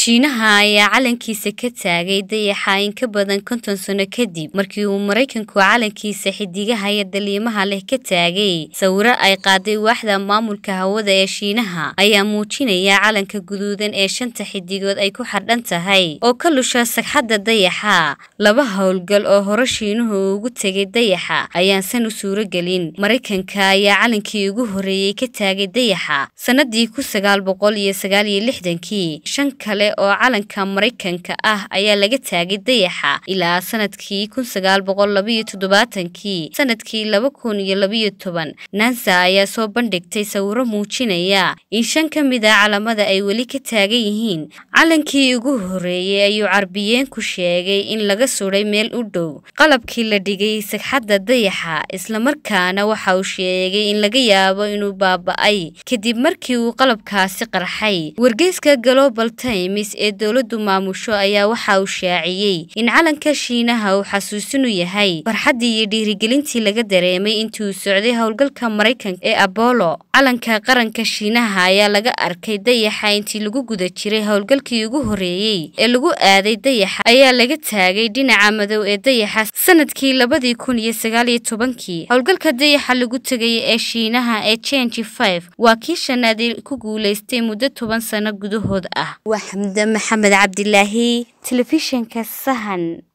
Shiinaha ayaa calankiisa ka taagay dayaxa in ka badan konton sano kadib markii uu Maraykanku calankiisa xiddigaha iyo dareemaha leh ka taagay. Sawirro ay qaaday waaxda maamulka hawada ee Shiinaha ayaa muujinaya calanka guduudan ee shanta xiddigood ay ku xardhan tahay oo ka lusha sagxadda dayaxa. Laba hawlgal oo hore Shiinuhu ugu tegay dayaxa ayaan san u suuragelin. Maraykanka ayaa calankii ugu horreeyay ka taagay dayaxa sanadii kun sagaal boqol iyo sagaal iyo lixdankii. Shan kale oo calanka Maraykanka ah ayaa laga taagay dayaxa ilaa sanadkii kun sagaal boqol laba iyo toddobaatankii. Sanadkii laba kun iyo laba iyo toban, NASA ayaa soo bandhigtay sawirro muujinaya in shan ka mid ah calamada ay weli ka taagan yihiin. Calankii ugu horreeyay ayuu Carbiyeenku sheegay in laga sudhay meel u dhow qalabkii la dhigay sagxadda dayaxa, isla markaana waxa uu sheegay in laga yaabo inuu baaba'ay kadib markii uu qalabkaasi qarxay. Wargeyska Global Times ee dowladdu maamusho ayaa waxa uu shaaciyay in calanka Shiinaha uu xasuusin u yahay farxaddii iyo dhiirigelintii laga dareemay intii uu socday hawlgalka Maraykanka ee Apollo. Calanka qaranka Shiinaha ayaa laga arkay dayaxa intii lagu guda jiray hawlgalkii ugu horreeyay ee lagu aaday dayaxa ayaa laga taagay dhinaca madow ee dayaxa sanadkii labadii kun iyo sagaal iyo tobankii. Hawlgalka dayaxa lagu tegay ee Shiinaha ee Change 5 waa kii shanaad ee ku guuleystay muddo toban sano gudahood ah. Waa Xamda Maxamed Cabdilaahi, Telefishinka Sahan.